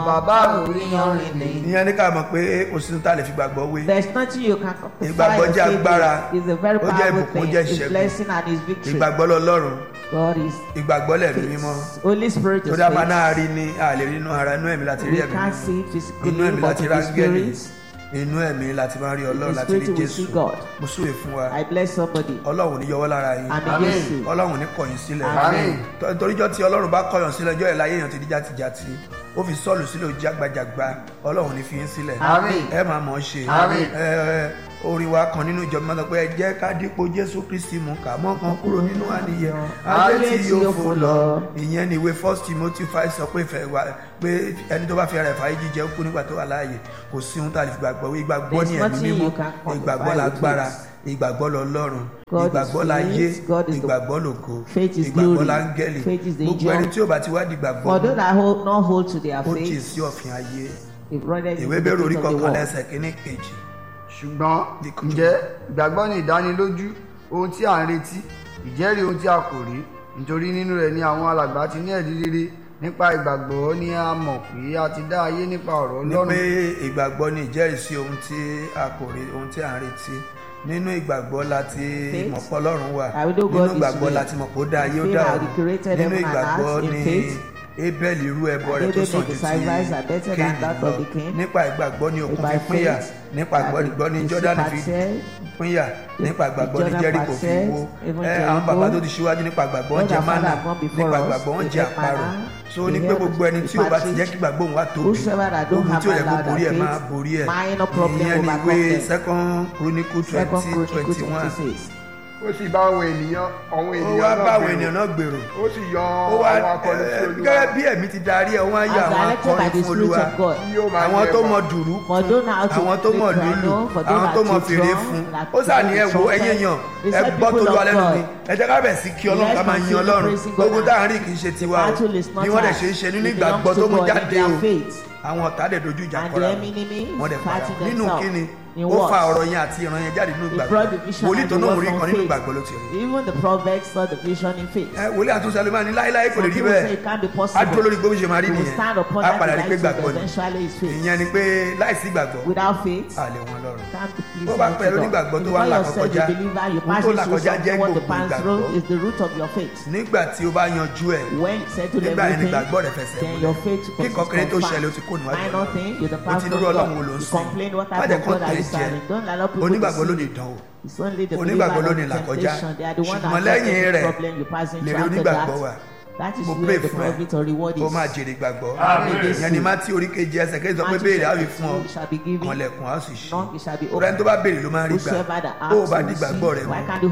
bàbá mi yanrìn ní. ìyẹn ní ká mọ̀ pé kò sínú tá a lè fi gbàgbọ́ wé There's nothing you can compare Ìgbàgbọ́ your jẹ́ faith agbára. with. It's a very Ó jẹ́ powerful ìbùkún, ó thing. jẹ́ It's ìṣẹ́gun. blessing and it's victory. ìgbàgbọ́ lọ́lọ́run God is ìgbàgbọ́ lẹ̀mí mímọ́ faith. Holy Spirit tó is dábàá náà faith. rí ni a lè rí inú ara inú ẹ̀mí láti rí We ẹ̀mí can't mímọ́ see it inú physically, ẹ̀mí but láti in rí the áńgẹ́lì spirit, inú ẹ̀mí láti máa rí ọlọ́run In the láti rí spirit we jésù see God. mo súre fún wa I bless somebody. ọlọ́run ní yọwọ́ lára yín Àmì Amen. Jésù. ọlọ́run ní kọ̀yìn sílẹ̀ Àmín. Tọ́- toríjọ́ tí ọlọ́run bá kọ̀yàn sílẹ̀ ọjọ́ ìláyé èèyàn ti di játijàti ó fi sọ́ọ̀lù sílẹ̀ ó jágbajàgba ọlọ́run ní fi yín sílẹ̀ Àmín. ẹ máa mọ̀ ọ́ ṣe Àmín. Ẹ, ẹ, orin wa kan nínú ìjọba máa sọ pé ẹ jẹ́ ká dípò jésù kristi mú ká mọ́ kan kúrò nínú àníyẹ ayé tí yóò fò lọ ìyẹn ni ìwé first timothy five sọ pé ìfẹ́ wa pé ẹni tó bá fi ara ẹ̀ fàáyé jíjẹ ó kú nígbà tó wà láàyè kò sí ohun tá a lè fi gbàgbọ́ wí ìgbàgbọ́ ní There's ẹ̀mí nothing mímọ́ you can quantify ìgbàgbọ́ with lágbára it. ìgbàgbọ́ lọ́lọ́run God is ìgbàgbọ́ láyé faith, God is the- ìgbàgbọ́ lògo Faith is ìgbàgbọ́ glory. láńgẹ́lì Faith is the gbogbo ẹni angel. tí ò bá ti wá di ìgbàgbọ́ For those that hold, not hold to their ó jì faith, sí ọ̀fìn ayé they've run into ìwé the bẹ̀rù orí things of the kọkànlá world. ẹsẹ̀ kínní kejì ṣùgbọ́n Ìkùjú. ǹjẹ́ ìgbàgbọ́ ní ìdánilójú ohun tí à ń retí ìjẹ́rìí ohun tí a kò rí nítorí nínú rẹ̀ ni àwọn alàgbà ti ní ẹ̀rí rere nípa ìgbàgbọ́ ni a mọ̀ pé a ti dá ayé nípa ọ̀rọ̀ ní ọlọ́run pé ìgbàgbọ́ ni ìjẹ́rìísí ohun tí a kò rí ohun tí à ń retí nínú ìgbàgbọ́ láti Faith. mọ̀ pé ọlọ́run wà I will know nínú God is ìgbàgbọ́ real. láti mọ̀ pé ó dá ayé ó Faith dá that ọ̀run he created nínú heaven and ìgbàgbọ́ earth in ni faith. abel irú ẹbọ rẹ̀ And tó Abel sàn made ju the sacrifice are better ti than Kéènì that lọ of the king. nípa ìgbàgbọ́ ni òkun By fi pínyà faith, nípa ìgbàgbọ́ ni the Jọ́dánì fi parted, pínyà nípa ìgbàgbọ́ ni Jordan Jẹ́ríkò fi parted, wó even ẹ Jericho. àwọn bàbá tó ti ṣíwájú nípa ìgbàgbọ́ wọn Those jẹ our mánà father have gone before nípa us, ìgbàgbọ́ wọn they jẹ ate àparò manna, so they ní pé held gbogbo ẹni tí ò bá ti jẹ́ kí ìgbàgbọ́ òun wá tóbi Whosoever that don't ogun have tí ò yẹ kó allowed borí ẹ̀ their máa faith, borí ẹ̀ minor problem ìyẹn ni overcome ìwé them. second chronicle Second twenty Chronicles twenty one 26. ó sì bá àwọn ènìyàn àwọn ó ènìyàn wá náà bá àwọn gbèrò. ènìyàn náà gbèrò ó sì yọ ó wá àwọn akọni sí ẹ, olúwa gẹ́gẹ́ bí ẹ̀mí ti darí ẹ̀ wọ́n á yọ As àwọn directed by akọrin the fún Spirit olúwa of God. tí yóò máa àwọn jẹ tó ẹbọ. mọ dùrú For those now to àwọn tó play mọ piano, lùlù for those àwọn that tó mọ to fèrè drum, fún that ó sà ní play ẹ the wo trumpet. ẹyẹ yàn They ẹ said gbọ́ tó people lu of alẹ́ nu God. mi ẹ jẹ́ ká bẹ̀ sí kí ọlọ́run ká máa yin continue ọlọ́run praising God. gbogbo táwọn rí kì í ṣe tiwa o The battle is not bí wọ́n dẹ̀ ours. ṣe ń ṣe nínú It ìgbàgbọ́ belongs tó to mú God in jáde their o faith. àwọn ọ̀tá dẹ̀ dojú ìjà And kọra the enemy is wọ́n dẹ̀ padà fighting nínú themselves. kíni In ó fa what? ọ̀rọ̀ yẹn àti ìran yẹn jáde nínú He ìgbàgbọ́ brought the vision wòlíì and tó the náà word rí kan from nínú faith. ìgbàgbọ́ ló ti rí Even the prophets saw the vision in faith. ẹ wòlíì àtúnṣe alẹ́ máa ní láéláé kò lè Some rí people say bẹ́ẹ̀ it can't be á possible. dúró lórí gbogbo ṣe máa rí He will nìyẹn stand upon á that padà rí pé device gbàgbọ́ ni eventually is faith. ìyẹn ni pé láìsí ìgbàgbọ́ Without faith, a lè wọn lọ́rùn can't be pleasing Bó bá unto pẹ̀lú God. onígbàgbọ́ tó If wá you là yourself kọjá, a believer, you ohun pass tó là through kọjá jẹ́ something, what you gbogbo pass through ìgbàgbọ́. is the root of your faith. nígbà tí o bá yanjú ẹ̀ When you settle nígbà yẹn ni everything, ìgbàgbọ́ rẹ̀ fẹsẹ̀ then your faith kí becomes kọkẹrẹ tó confirmed. ṣẹlẹ̀ o ti kó níwájú Minor Ọlọ́run. thing, you're the o ti pastor dúró of ọlọ́run wo God. ló ń You sìn complain what má type jẹ́ of kó God are tẹ̀ you jẹ́ serving. Don't allow people onígbàgbọ́ to ló ní see. ìdánwò It's only the onígbàgbọ́ ló ní believer that ìlàkọjá temptation. They are the one that ṣùgbọ́n have lẹ́yìn any rẹ̀ problem you pass into lèrè after onígbàgbọ́ wà that. That is mo where pray the fún ẹ profit or reward kó is. máa jèrè gbàgbọ́ Amen. ìyẹn ni mátí orí kejì ẹsẹ̀ kejì sọ pé Matthew béèrè á chapter fi fún ọ two shall be given. kànlẹ̀kùn á sì ṣí Knock, it shall be ọ̀rẹ́ tó opened. bá béèrè ló máa ń rí gbà Whosoever that ó asks bá will di gbàgbọ́ rẹ receive. Why mú can't you